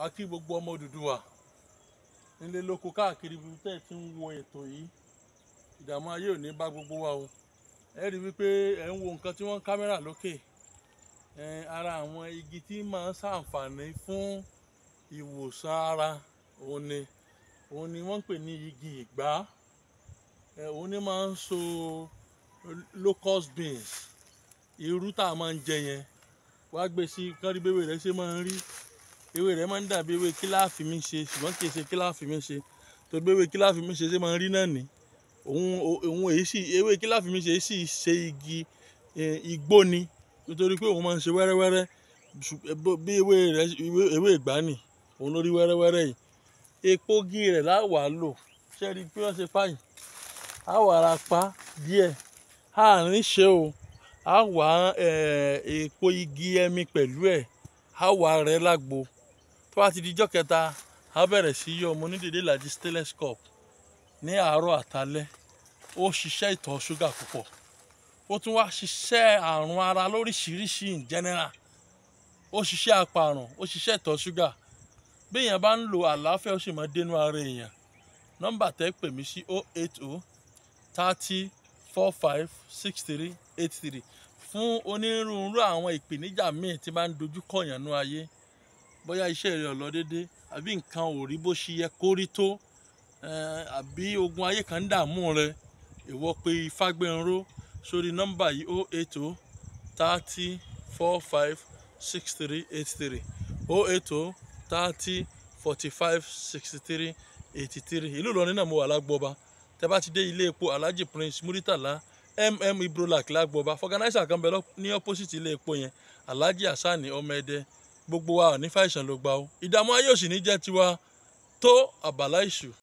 a kí gbogbo ọmọ Odùduwà nílé lóko káàkiri ibi tẹ́ ẹ ti ń wo ètò yìí ìdààmú ayé ò ní bá gbogbo wa o ẹ rí i wípé ẹ ń wo nǹkan tí wọ́n ń kámẹ́rà lókè ẹ ara àwọn igi tí máa ń ṣàǹfààní fún ìwòsàn ara òun ni òun ni wọ́n ń pè ní igi ìgbá ẹ òun ni máa ń so locust beans irú tá a máa ń jẹ yẹn wá gbé sí kán rí béwé rẹ ṣe máa ń rí ewé rẹ máa ń dàbí ewé kíláàfì mi ṣe ṣùgbọ́n kì í ṣe kíláàfì mi ṣe tó bí ewé kíláàfì mi ṣe ṣe máa ń rí náà ní òun òun èyí sì ewé kíláàfì mi ṣe sì ṣe igi igbó ni nítorí pé òun máa ń ṣe wẹ́rẹ́wẹ́rẹ́ bí ewé rẹ ewé ìgbá nì òun ló rí wẹ́rẹ́wẹ́rẹ́ yìí epo igi rẹ̀ láwàá lò ṣe rí i pé wọ́n ṣe páyì á wà ara pa díẹ̀ àárín ṣe o á wà èpo igi ẹmi pẹ̀lú ẹ̀ á wà rẹ̀ lágbo tó bá ti di ijọ́ kẹta á bẹ̀rẹ̀ sí yọ ọmọ onídèédé ìlàjì stainless cup ní àárọ̀ àtalẹ́ ó ṣiṣẹ́ ìtọ̀ ṣúgà púpọ̀ ó tún wá ṣiṣẹ́ àrùn ara lóríṣiríṣi in general ó ṣiṣẹ́ apàrùn ó ṣiṣẹ́ ìtọ̀ ṣúgà béèyàn bá ń lo àlàáfíà ó sì máa dénú ara èèyàn nọ́mbà tẹ́ pè mí sí 080 30 45 63 83 fún onírúurú àwọn ìpèníjà míì tí bá ń dojú kọ̀yàn nú ayé bóyá iṣẹ́ rẹ̀ ò lọ dédé àbí nǹkan ò rí bó ṣe yẹ kó rí tó àbí ogun ayé kan ń dààmú rẹ ìwọ pé Ifágbénró sórí nọ́mbà yìí 080 30 45 63 83 080 30 45 63 83 ìlú Ìlọrin náà mo wà lágbọ́ba tẹ bá ti dé ilé epo Alhaji Prince Muritala mm Ibrolac lágbọ́ba fọgànáísà kan bẹ ní opposite ilé epo yẹn Alhaji Hassani ọmọ ẹdẹ gbogbo wa ò ní fàìsàn ló gbà ó ìdààmú ayé òsì ní jẹ́ tiwa tó àbàlá ìṣù.